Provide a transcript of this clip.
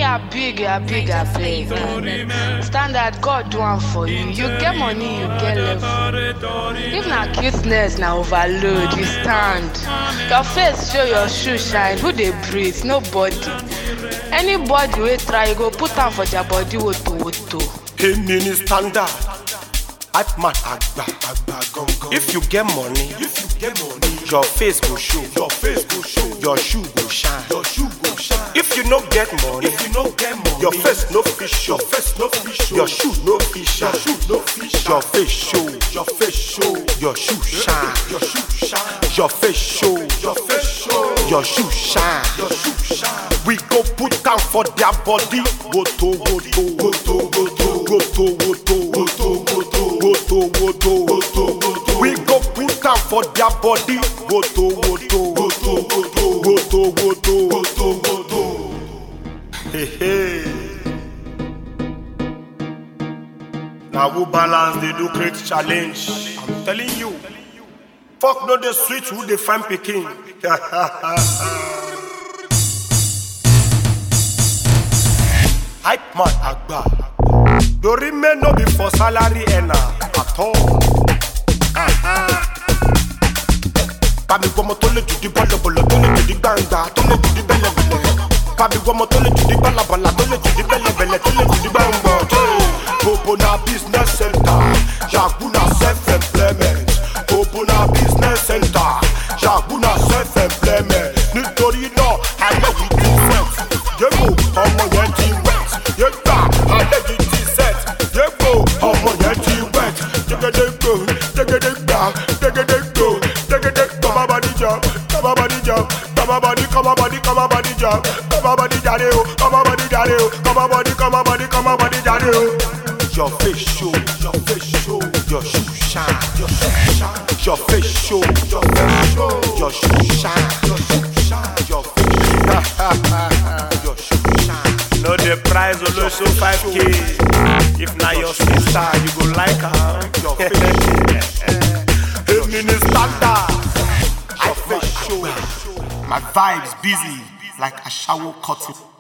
are big, you are big, I play. Standard, God do one for you. You get money, you get level. If na cuteness, na overload, you stand. Your face show your shoe shine. Who dey breathe? Nobody. Anybody wey try, you go put am for their body woto woto. èmi ni standard hype man àgbà àgbà gangan. if you get money if you get money your face go show your face go show your shoe go shine your shoe go shine. if you no get money if you no get money your face no fit show your face no fit show your shoe no fit shine your shoe no fit shine your face show your face show your shoe shine your shoe shine your face show your face show your shoe shine your shoe shine. we go put am for their body woto woto woto woto woto woto woto woto woto woto woto woto we go put am for their body woto woto woto woto woto woto woto woto. Hey, hey. na who balance dey do create challenge i'm telling you fok no dey sweet who dey find pikin. hype man agba dori me no be for salary earner at all. Bàbí gbọ́mọ tó lè jùdí bọ́lọ̀bọ̀lọ̀ tó lè jùdí gbangba tó lè jùdí bẹ́lẹ̀bẹ̀lẹ̀. Bàbí gbọ́mọ tó lè jùdí bọ́lọ̀bọ̀lọ̀ tó lè jùdí bẹ́lẹ̀bẹ̀lẹ̀ tó lè jùdí gbangba. Bobo na business center, Yagu na self-employment. Bobo na business center, Yagu na self-employment. Nítorí náà, ayé yìí ti set. Yébo ọmọ yẹn ti wet. Yégbà ayé yìí ti set. Yébo ọmọ yẹn ti wet. Jẹ́gẹ́dẹ́gbò, jẹ́gẹ́dẹ́gbà, jẹ́gẹ́dẹ́gbò, jẹ́gẹ́dẹ́gbò. Kọ́má bá níjà, kọ́má bá níjà, kọ́má bá ní, kọ́má bá ní, kọ́má bá níjà, kọ́má bá ní jáde o, kọ́má bá ní jáde o, kọ́má bá ní, kọ́má bá ní, kọ́má bá ní jáde o. Your face show, your face show, your shoe shine, your shoe shine, your face show, your face show, your shoe shine, your shoe shine, your face show, your shoe shine. No the price Oloso 5k. If na your sister, you go like her. Your face Èmi ni standard. Your face show. My vibes busy like a shower curtain.